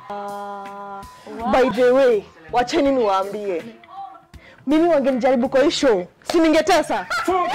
By the way, wacheni niwaambie, mimi wangenijaribu kwa hii show, si ningetesa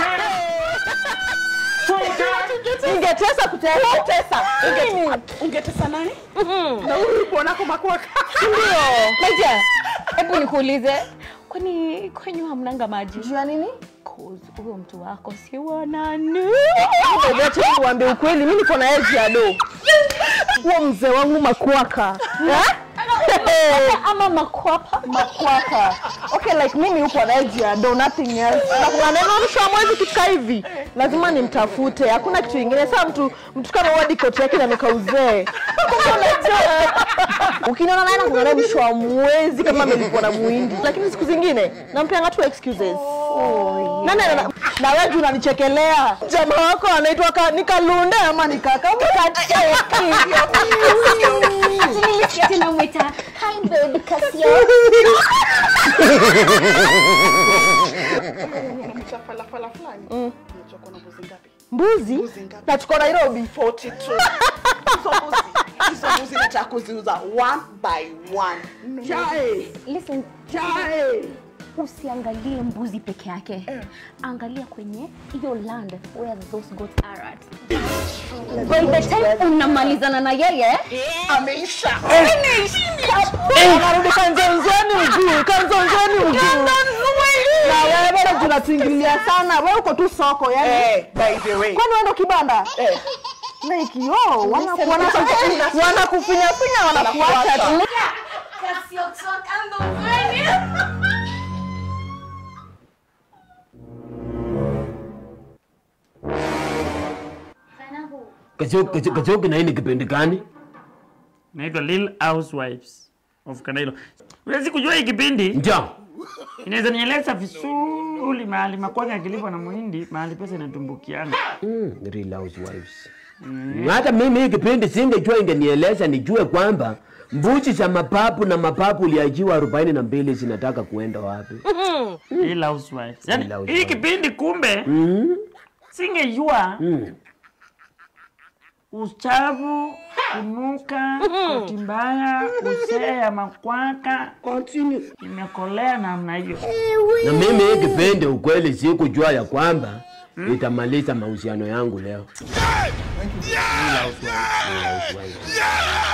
ningetesa kutesa Ungetesa nani? Na huyu kuonako makwaka. ndio Naija, hebu nikuulize, kwani kwenyu hamnanga maji? juu ya nini? Cause huyo mtu wako si wa nani? Acha niwaambie ukweli, mimi niko na edge ya do. Huo mzee wangu makwaka Eh? Ama makwapa? makwaka. Okay, like mimi huko na edge ya do, nothing else. Na kuna neno mwisho wa mwezi kifika hivi, lazima nimtafute. Hakuna kitu kingine. Sasa mtu mtu kama wadi koti yake na mikauzee. Ukiniona naye nakungana mwisho wa mwezi kama amelipwa na muhindi, lakini siku zingine nampeanga tu excuses. Na, na, na, na wewe juu unanichekelea. Jamaa wako anaitwa ka, ni Kalunde ama ni kaka? Nilisikia tena mwita, hi baby Casio. Mchafalafala fulani. Unajua kuna mbuzi ngapi? Mbuzi? Mbuzi ngapi? Na tuko Nairobi. 42. Hizo mbuzi, hizo mbuzi nataka kuziuza one by one. Chai. Listen, Chai. usiangalie mbuzi peke yake. Angalia kwenye hiyo land where those goats are at. By the time unamalizana na yeye, Ameisha. Anarudi kanzonzoni ujui, kanzonzoni ujui. Na wewe bado tunatuingilia sana. Wewe uko tu soko yani. Eh, by the way. Kwani wewe ndo kibanda? Eh. Like yo, wana wana wanakufinya finya wanakuacha tu. Kachoki kachoki na hii ni kipindi gani? Naitwa Lil Housewives of Kanailo. Huwezi kujua hii kipindi Njoo. inaweza nieleza vizuri mahali makwanga yakilipwa na muhindi, mahali pesa inatumbukiana. Mm, Real Housewives. Hata mimi hii kipindi singejua ingenieleza nijue kwamba mbuzi za mapapu na mapapu uliajiwa arobaini na mbili zinataka kuenda wapi? Lil Housewives. Yaani Lil hii Housewives. kipindi kumbe Mm, singejua mm. uchafu, kunuka, koti mbaya, usee ya makwaka Continue. imekolea namna hiyo. Na mimi hii kipindi ukweli sikujua ya kwamba itamaliza mahusiano yangu leo. Real Housewives. Real Housewives.